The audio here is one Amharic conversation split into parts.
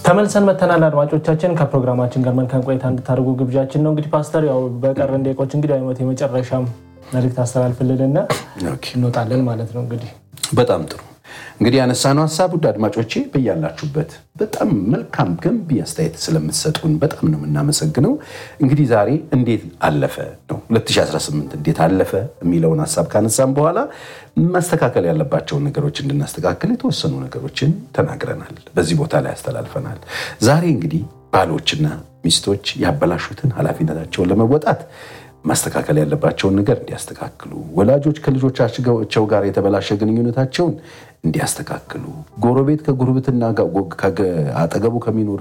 ተመልሰን መተናል። አድማጮቻችን ከፕሮግራማችን ጋር መልካም ቆይታ እንድታደርጉ ግብዣችን ነው። እንግዲህ ፓስተር ያው በቀረን ደቂቆች እንግዲህ አይነት የመጨረሻም መልእክት አስተላልፍልንና እንወጣለን ማለት ነው። እንግዲህ በጣም ጥሩ እንግዲህ ያነሳነው ሀሳብ ውድ አድማጮቼ በያላችሁበት በጣም መልካም ገንቢ አስተያየት ስለምትሰጡን በጣም ነው የምናመሰግነው። እንግዲህ ዛሬ እንዴት አለፈ ነው 2018 እንዴት አለፈ የሚለውን ሀሳብ ካነሳም በኋላ ማስተካከል ያለባቸውን ነገሮች እንድናስተካከል የተወሰኑ ነገሮችን ተናግረናል። በዚህ ቦታ ላይ ያስተላልፈናል። ዛሬ እንግዲህ ባሎችና ሚስቶች ያበላሹትን ኃላፊነታቸውን ለመወጣት ማስተካከል ያለባቸውን ነገር እንዲያስተካክሉ፣ ወላጆች ከልጆቻቸው ጋር የተበላሸ ግንኙነታቸውን እንዲያስተካክሉ፣ ጎረቤት ከጉርብትና አጠገቡ ከሚኖር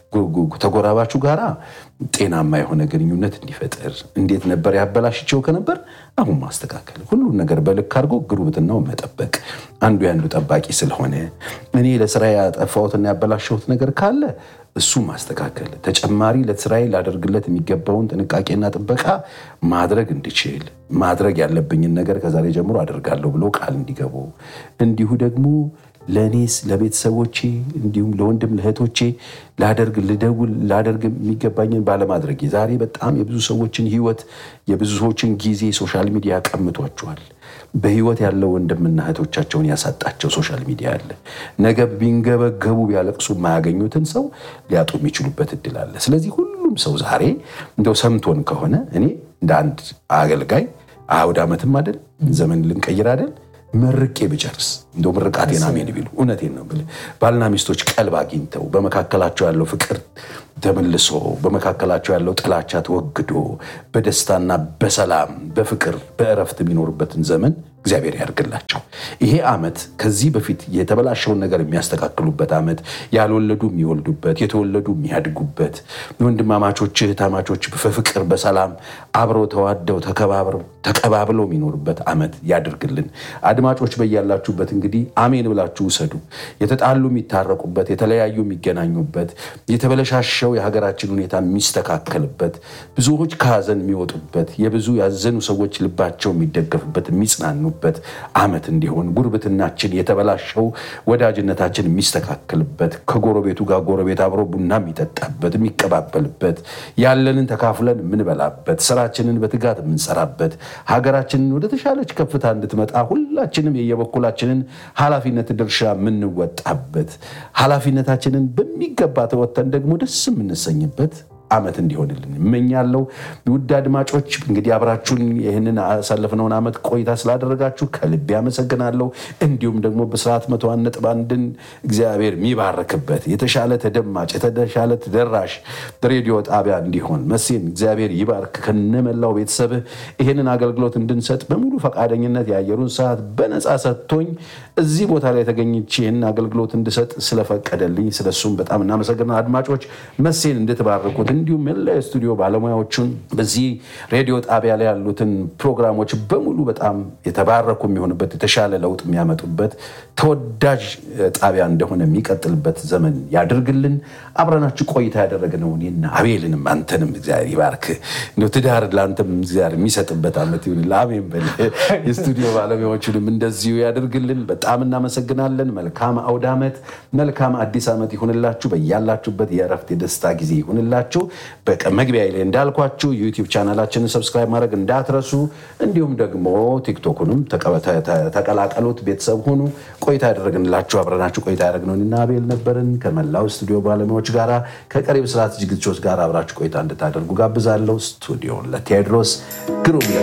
ተጎራባቹ ጋራ ጤናማ የሆነ ግንኙነት እንዲፈጥር፣ እንዴት ነበር ያበላሽቸው ከነበር አሁን ማስተካከል፣ ሁሉን ነገር በልክ አድርጎ ጉርብትናው መጠበቅ፣ አንዱ ያንዱ ጠባቂ ስለሆነ እኔ ለስራ ያጠፋሁትና ያበላሸሁት ነገር ካለ እሱ ማስተካከል ተጨማሪ ለስራዬ ላደርግለት የሚገባውን ጥንቃቄና ጥበቃ ማድረግ እንድችል ማድረግ ያለብኝን ነገር ከዛሬ ጀምሮ አደርጋለሁ ብሎ ቃል እንዲገቡ እንዲሁ ደግሞ ለእኔስ ለቤተሰቦቼ እንዲሁም ለወንድም ለእህቶቼ ላደርግ ልደውል ላደርግ የሚገባኝን ባለማድረግ ዛሬ በጣም የብዙ ሰዎችን ሕይወት የብዙ ሰዎችን ጊዜ ሶሻል ሚዲያ ቀምቷቸዋል። በህይወት ያለው ወንድምና እህቶቻቸውን ያሳጣቸው ሶሻል ሚዲያ አለ። ነገ ቢንገበገቡ ቢያለቅሱ የማያገኙትን ሰው ሊያጡ የሚችሉበት እድል አለ። ስለዚህ ሁሉም ሰው ዛሬ እንደው ሰምቶን ከሆነ እኔ እንደ አንድ አገልጋይ አውድ ዓመትም አይደል ዘመን ልንቀይር አይደል መርቄ ብጨርስ እንደ ምርቃቴን አሜን ቢሉ እውነቴን ነው ብልህ ባልና ሚስቶች ቀልብ አግኝተው በመካከላቸው ያለው ፍቅር ተመልሶ በመካከላቸው ያለው ጥላቻ ተወግዶ በደስታና በሰላም በፍቅር በእረፍት የሚኖሩበትን ዘመን እግዚአብሔር ያድርግላቸው። ይሄ ዓመት ከዚህ በፊት የተበላሸውን ነገር የሚያስተካክሉበት ዓመት፣ ያልወለዱ የሚወልዱበት፣ የተወለዱ የሚያድጉበት፣ ወንድማማቾች እህታማቾች በፍቅር በሰላም አብረው ተዋደው ተቀባብለው የሚኖሩበት ዓመት ያድርግልን። አድማጮች በያላችሁበት እንግዲህ አሜን ብላችሁ ውሰዱ። የተጣሉ የሚታረቁበት፣ የተለያዩ የሚገናኙበት፣ የተበለሻሸው የሀገራችን ሁኔታ የሚስተካከልበት፣ ብዙዎች ከሀዘን የሚወጡበት፣ የብዙ ያዘኑ ሰዎች ልባቸው የሚደገፍበት የሚጽናኑ በት ዓመት እንዲሆን ጉርብትናችን የተበላሸው ወዳጅነታችን የሚስተካከልበት ከጎረቤቱ ጋር ጎረቤት አብሮ ቡና የሚጠጣበት የሚቀባበልበት ያለንን ተካፍለን የምንበላበት ስራችንን በትጋት የምንሰራበት ሀገራችንን ወደ ተሻለች ከፍታ እንድትመጣ ሁላችንም የየበኩላችንን ኃላፊነት ድርሻ የምንወጣበት ኃላፊነታችንን በሚገባ ተወጥተን ደግሞ ደስ የምንሰኝበት ዓመት እንዲሆንልን እመኛለሁ። ውድ አድማጮች እንግዲህ አብራችሁን ይህንን ያሳለፍነውን ዓመት ቆይታ ስላደረጋችሁ ከልቤ አመሰግናለሁ። እንዲሁም ደግሞ በስርዓት መቶ አንድ ነጥብ አንድን እግዚአብሔር የሚባርክበት የተሻለ ተደማጭ የተሻለ ተደራሽ ሬዲዮ ጣቢያ እንዲሆን መሴን እግዚአብሔር ይባርክ ከነመላው ቤተሰብህ ይህንን አገልግሎት እንድንሰጥ በሙሉ ፈቃደኝነት የአየሩን ሰዓት በነፃ ሰጥቶኝ እዚህ ቦታ ላይ ተገኝቼ ይህንን አገልግሎት እንድሰጥ ስለፈቀደልኝ ስለሱም በጣም እናመሰግናል። አድማጮች መሴን እንድትባርኩት እንዲሁም መላ የስቱዲዮ ባለሙያዎቹን በዚህ ሬዲዮ ጣቢያ ላይ ያሉትን ፕሮግራሞች በሙሉ በጣም የተባረኩ የሚሆንበት የተሻለ ለውጥ የሚያመጡበት ተወዳጅ ጣቢያ እንደሆነ የሚቀጥልበት ዘመን ያድርግልን። አብረናችሁ ቆይታ ያደረግነው እኔና አቤልንም አንተንም እግዚአብሔር ይባርክ። እንደው ትዳር ለአንተም እግዚአብሔር የሚሰጥበት ዓመት ይሁን። አሜን በል። የስቱዲዮ ባለሙያዎቹንም እንደዚሁ ያደርግልን። በጣም እናመሰግናለን። መልካም አውደ ዓመት፣ መልካም አዲስ ዓመት ይሁንላችሁ። በያላችሁበት የእረፍት የደስታ ጊዜ ይሁንላችሁ። በመግቢያ ላይ እንዳልኳችሁ ዩቲዩብ ቻናላችንን ሰብስክራይብ ማድረግ እንዳትረሱ፣ እንዲሁም ደግሞ ቲክቶኩንም ተቀላቀሉት፣ ቤተሰብ ሁኑ። ቆይታ ያደረግንላችሁ አብረናችሁ ቆይታ ያደረግነው እኔና አቤል ነበርን ከመላው ስቱዲዮ ባለሙያዎች ጋራ ከቀሪ ብስራት ዝግጅቶች ጋር አብራችሁ ቆይታ እንድታደርጉ ጋብዛለሁ። ስቱዲዮን ለቴዎድሮስ ግሩም